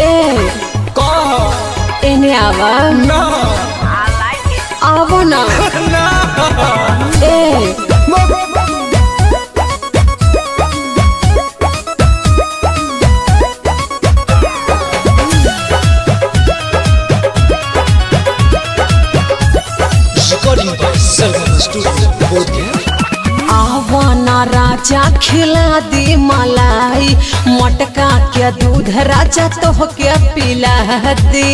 ए कह एने आवा ना आवो ना ना ए Recording by Selvan Studio, Bodhgaya. आवना राजा खिला दी मलाई मटका के दूध राजा तो के पिला दी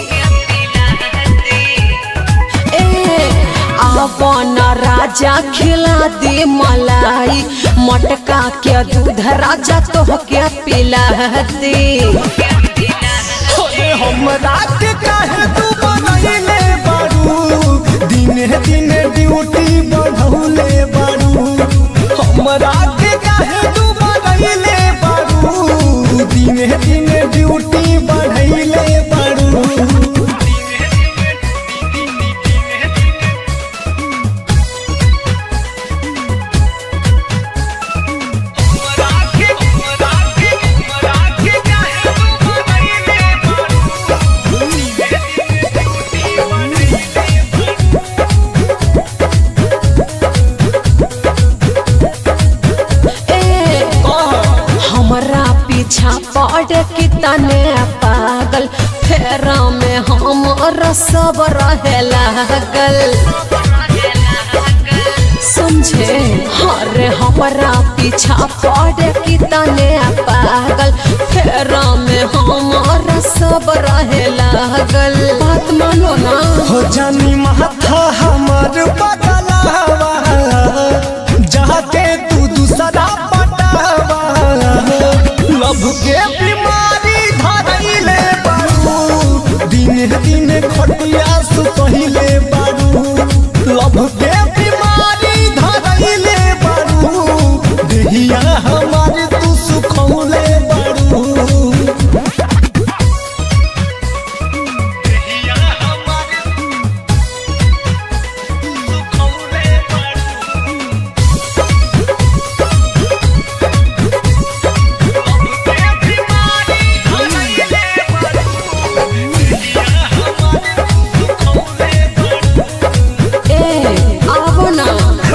ए आवना राजा खिला दी मलाई मटका के दूध राजा तो के पिला दी अरे हमरा के काहे तू बनैले बारू दिने दिने ड्यूटी बढ़ौले बारू हमरा के काहे तू बनैले बारू दिने दिने ड्यूटी बढ़ैले बारू ए हमरा पीछा पड़ के तने पागल फेरा में हमर सब रहे लागल समझे हरे हमरा पीछा पड़ के तने पागल फेरा में हमर सब रहे लागल बात मानो ना हो जानी माथा हमर बदलावा जाके तू दूसरा पटावा लभ के बीमारी धरैले बारू दिन दिन खटिया सुतहिले बारू लभ के बीमारी धरैले बारू देहिया हमार तू सुखौले बारू ए आवो ना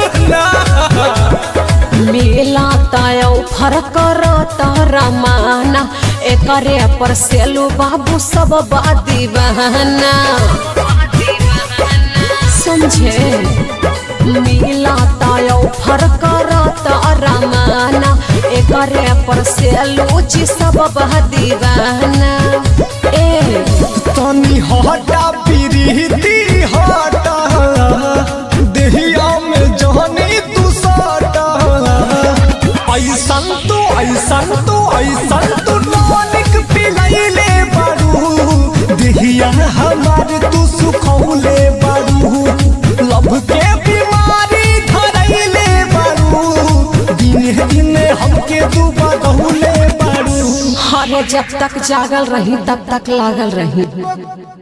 मेला तय फरक तारा माना एकरे पर सेलू बाबू सब बादी बहना समझे मेला तय फरक तारा माना एकरे पर सेलू जी सब बादी बहना ए तनी हटा प्रीति हटा देहिया में जहनी तू सटा ऐसन तू ऐसन तू ऐसन तू टॉनिक पिलैले बारू देहिया हमार तू सुखौले बारू लब के बीमारी धरैले बारू दिने दिने हमके तू बदौले बारू हरे जब तक जागल रही तब तक लागल रही